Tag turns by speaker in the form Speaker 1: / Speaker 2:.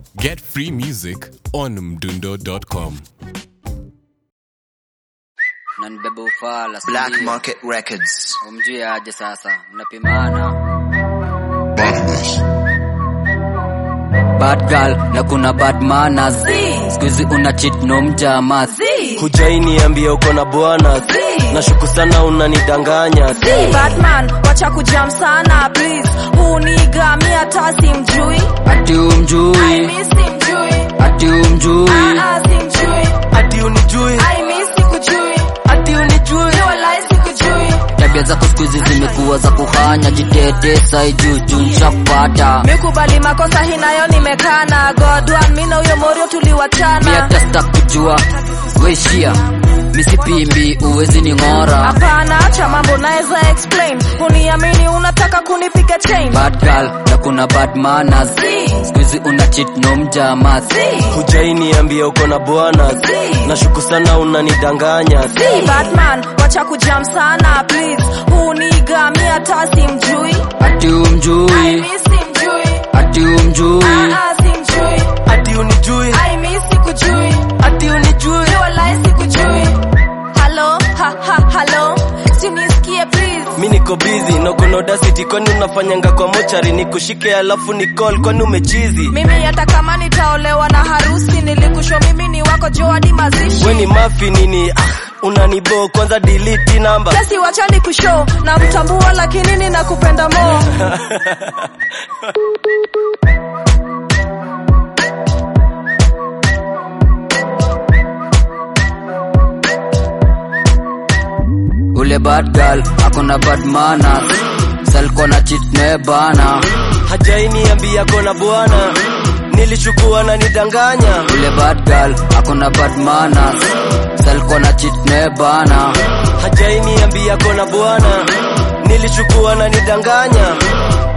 Speaker 1: Get free music on mdundo.com.
Speaker 2: nanibeba ufala
Speaker 3: Black
Speaker 2: sindio?
Speaker 3: Market Records.
Speaker 2: umjue aje sasa mnapimana bad girl na kuna bad manners skuizi una cheat no mjama
Speaker 4: hujainiambia uko na bwana nashuku sana unanidanganya
Speaker 5: Si Batman, wacha kujam sana please. Huu niga mi hata simjui.
Speaker 2: ati
Speaker 5: I
Speaker 2: umjui
Speaker 5: miss simjui.
Speaker 2: ati umjui
Speaker 5: Ah, ah, simjui.
Speaker 4: ati unijui
Speaker 5: I miss sikujui.
Speaker 4: ati unijui
Speaker 5: Ni walai sikujui.
Speaker 2: tabia zako skuizi zimekuwa za kuhanya jitete saijuju nshakupata
Speaker 5: Mikubali makosa hii nayo nimekana. God one, mi na huyo morio
Speaker 2: mi
Speaker 5: tuliwachana.
Speaker 2: hata stakujua weishia misipimbi uwezi ni ng'ora
Speaker 5: Hapana, acha mambo naweza explain. Uniamini unataka kunipiga chain.
Speaker 2: bad girl na kuna bad manners skuizi una cheat no mjama
Speaker 4: hujainiambia uko na bwana nashuku sana unanidanganya
Speaker 5: Si Batman, wacha kujam sana please. Huu niga mi hata simjui.
Speaker 2: ati
Speaker 5: I
Speaker 2: umjui
Speaker 5: miss simjui.
Speaker 2: ati umjui
Speaker 5: Ah, ah, simjui.
Speaker 4: ati unijui
Speaker 5: I miss sikujui.
Speaker 4: ati unijui
Speaker 5: Ni walai sikujui. Hello, ha ha hello. Sinisikie please.
Speaker 4: mi niko bizi nokonodasiti kwani unafanyanga kwa mochari nikushike alafu ni call kwani umechizi
Speaker 5: Mimi hata kama nitaolewa na harusi nilikusho mimi ni wako Joadi mazishi.
Speaker 4: we ni mafi nini ah, unanibo kwanza delete namba
Speaker 5: Basi wacha nikushow na mtambua lakini ninakupenda mo.
Speaker 2: ule bad girl akona bad manners salkona cheat ne bana
Speaker 4: hajainiambia kona bwana nilichukua na nidanganya
Speaker 2: ule bad girl akona bad manners salkona cheat ne bana
Speaker 4: hajainiambia kona bwana nilichukua na nidanganya